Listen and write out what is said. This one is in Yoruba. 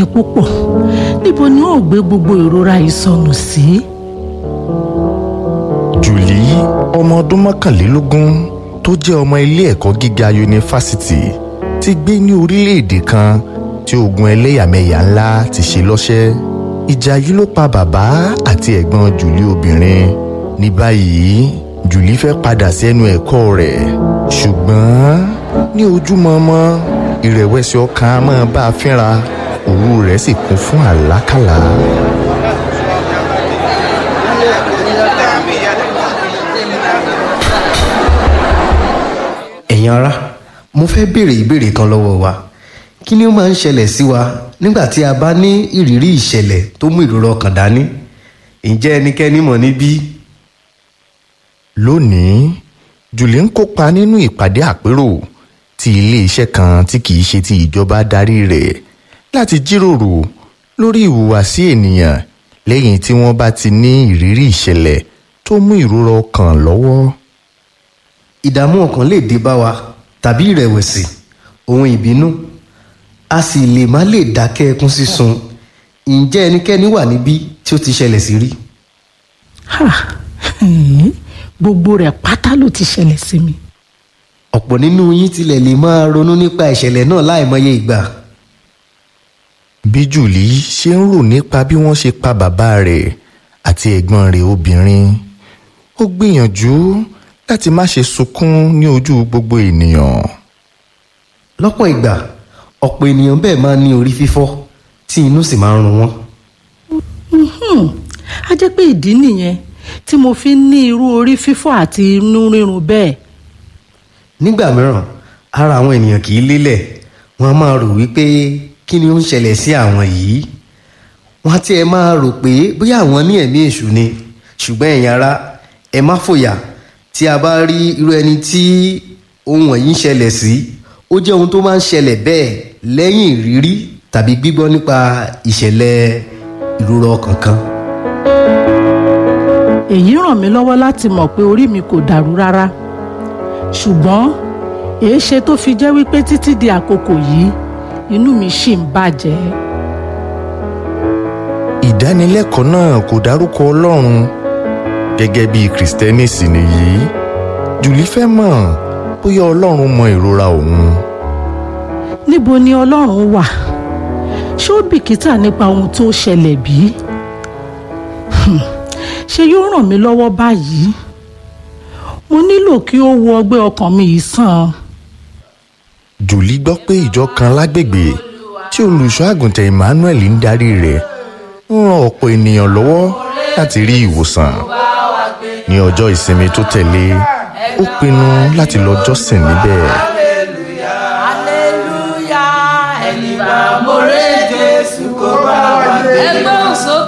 yẹn púpọ̀ níbo ni ó gbé gbogbo ìrora yìí sọnù sí. jùlí ọmọ ọdún mọ́kànlélógún tó jẹ́ ọmọ ilé ẹ̀kọ́ gíga yunifásitì ti gbé ní orílẹ̀-èdè kan tí ogun ẹlẹ́yàmẹ̀yà ńlá ti ṣe lọ́ṣẹ́ ìjà yìí ló pa bàbá àti ẹ̀gbọ́n jùlí obìnrin ní báyìí jùlí fẹ́ padà sí ẹnu ẹ̀kọ́ rẹ̀ ṣùgbọ́n ní ojúmọmọ ìrẹ̀wẹ̀sì ọkàn á máa bá a fínra òru rẹ̀ sì kún fún àlákàlà. ẹ̀yin ará mo fẹ́ béèrè ìbéèrè kan lọ́wọ́ wa kí ni ó máa ń ṣẹlẹ̀ sí wa nígbà tí a bá ní ìrírí ìṣẹ̀lẹ̀ tó mú ìrora ọkàn dání ǹjẹ́ ẹnikẹ́ni mọ̀ níbí lónìí jùlí ń kópa nínú ìpàdé àpérò tí iléeṣẹ́ kan tí kìí ṣe ti ìjọba darí rẹ̀ láti jíròrò lórí ìhùwàsí ènìyàn lẹ́yìn tí wọ́n bá ti ní ìrírí ìṣẹ̀lẹ̀ tó mú ìrora ọkàn lọ́wọ́. ìdààmú ọkàn lè dé bá wa tàbí ìrẹ̀wẹ̀sì ohun ìbínú a sì lè má lè dákẹ́ ẹkún sísun ǹjẹ́ ẹnikẹ́ni wà níbí tí ó ti ṣẹlẹ̀ sí rí Ha, ẹ̀ẹ́, gbogbo rẹ̀ pátá ló ti ṣẹlẹ̀ sí mi. ọ̀pọ̀ nínú yín tilẹ̀ lè máa ronú nípa ìṣẹ̀lẹ̀ náà láìmọye ìgbà bí jùlí ṣe ń rò nípa bí wọ́n ṣe pa bàbá rẹ̀ àti ẹ̀gbọ́n rẹ̀ obìnrin ó gbìyànjú láti má ṣe sunkún ní ojú gbogbo ènìyàn. lọ́pọ̀ ìgbà ọ̀pọ̀ ènìyàn bẹ́ẹ̀ máa ń ní orí fífọ́ tí inú sì máa ń run wọ́n Hmm, a jẹ́ pé ìdí nìyẹn tí mo fi ń ní irú orí fífọ́ àti inú rírun bẹ́ẹ̀. nígbà mìíràn ara àwọn ènìyàn kì í lélẹ̀ wọ́n á máa rò wípé kí ni ó ń ṣẹlẹ̀ sí àwọn yìí wọ́n á tiẹ̀ máa rò pé bóyá àwọn ní ẹ̀mí èṣù ni ṣùgbọ́n ẹ̀yin ará ẹ má fòyà tí a bá rí irú ẹni tí ohun wọ̀nyí ń ṣẹlẹ̀ sí ó jẹ́ ohun tó máa ń ṣẹlẹ̀ bẹ́ẹ̀ lẹ́yìn ìrírí tàbí gbígbọ́ nípa ìṣẹ̀lẹ̀ ìrora ọkàn kan èyí ràn mí lọ́wọ́ láti mọ̀ pé orí mi kò dàrú rárá ṣùgbọ́n èéṣe tó fi jẹ́ wípé títí di àkókò yìí inú mi ṣì ń bàjẹ́. ìdánilẹ́kọ̀ọ́ náà kò dárúkọ ọlọ́run gẹ́gẹ́ bí kìrìsìtẹ́nì sì nìyí jùlí fẹ́ mọ̀ bóyá ọlọ́run mọ ìrora òun. níbo ni ọlọ́run wà ṣé ó bìkítà nípa ohun tó ṣẹlẹ̀ bí? Hmm, ṣé yóò ràn mí lọ́wọ́ báyìí? mo nílò kí ó wo ọgbẹ́ ọkàn mi yìí sàn. jùlí gbọ́ pé ìjọ kan lágbègbè tí olùṣọ́ àgùntàn emmanuel ń darí rẹ̀ ń ran ọ̀pọ̀ ènìyàn lọ́wọ́ láti rí ìwòsàn ní ọjọ́ ìsinmi tó tẹ̀lé ó pinnu láti lọ jọ́sìn níbẹ̀. hallelujah ẹni bá mo rẹ jésù kó bá wa gbé. ẹgbẹ́ òsókè.